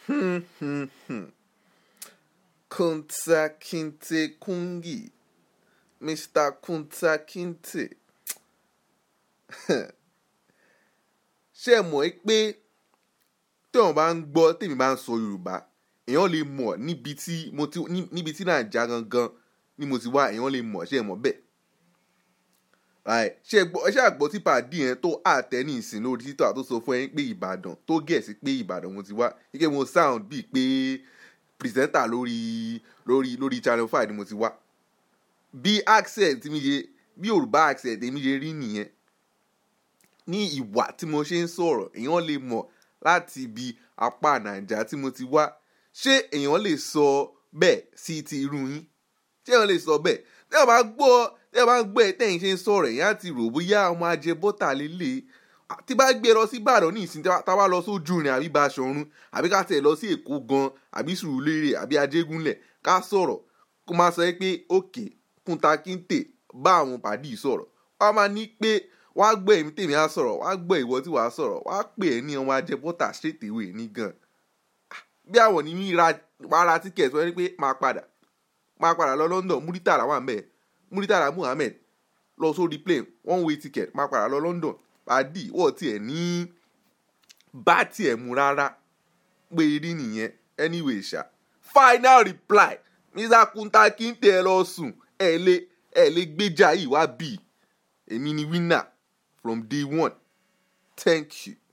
Kunta Kinte Kungi Mr. Kunta Kinte ṣé ẹ mọ̀ ẹ́ pé téèyàn bá ń gbọ́ tèmi bá ń sọ Yorùbá èèyàn lè mọ̀ níbi tí mo ti ní- níbi tí Nàìjíríà gangan ni mo ti wá èèyàn lè mọ̀ ṣé ẹ mọ̀ bẹ́ẹ̀ Right. ṣé ẹ gbọ́ ẹ ṣáà gbọ́ tí pàdé yẹn tó àtẹ ní ìsìn lórí títọ́ àtó sọ fún ẹ pé Ìbàdàn tó gẹ̀ẹ́sì pé Ìbàdàn mo ti wá ike mo sound bíi pé pìrìsẹ́ńtà lórí lórí lórí channel five ni mo ti wá bí accent mi ṣe bí Yorùbá accent mi ṣe rí nìyẹn ní ìwà tí mo ṣe ń sọ̀rọ̀ èèyàn lè mọ̀ láti ibi apá Nàìjíríà tí mo ti wá ṣé èèyàn lè sọ bẹ́ẹ̀ sí ti irú yín ṣé èèyàn lè sọ bẹ́ẹ̀ tí wọ́n bá gbọ́ tí wọ́n bá gbọ́ ẹ tẹ́yìn ṣe ń sọ̀rọ̀ èèyàn á ti rò bóyá ọmọ ajẹ bọ́tà lélẹ̀ tí bá gbé lọ sí Ìbàdàn ní ìsìn tá a bá lọ sójú rìn àbí Baṣọ̀run àbí ká tẹ̀ lọ sí Èkó gan àbí Sùúrùlérè àbí Ajégúnlẹ̀ ká sọ̀rọ̀ kó máa sọ pé òkè Kunta Kinte bá àwọn pàdé yìí sọ̀rọ̀ wọ́n á máa ní pé wọ́n á gbọ́ èmi tèmi á sọ̀rọ̀ wọ́n á gbọ́ ìwọ tí wàá sọ̀rọ̀ wọ́n á pè é ní ọmọ ajẹ bọ́tà straight away ní gan bí àwọn ní ra wàá ra tíkẹ̀tì wọ́n ní pé máa padà máa padà lọ London Muritala wà mẹ́ẹ̀ Muritala Muhammed lọ sórí plane one way ticket máa padà lọ London pàdí wọ́n tiẹ̀ ní bá tiẹ̀ mú rárá pé rí nìyẹn anyway ṣá final reply Mr. Kunta Kinte ẹ lọ sùn ẹ lè ẹ lè gbéjà yìí wá bì èmi ni winner from day one thank you.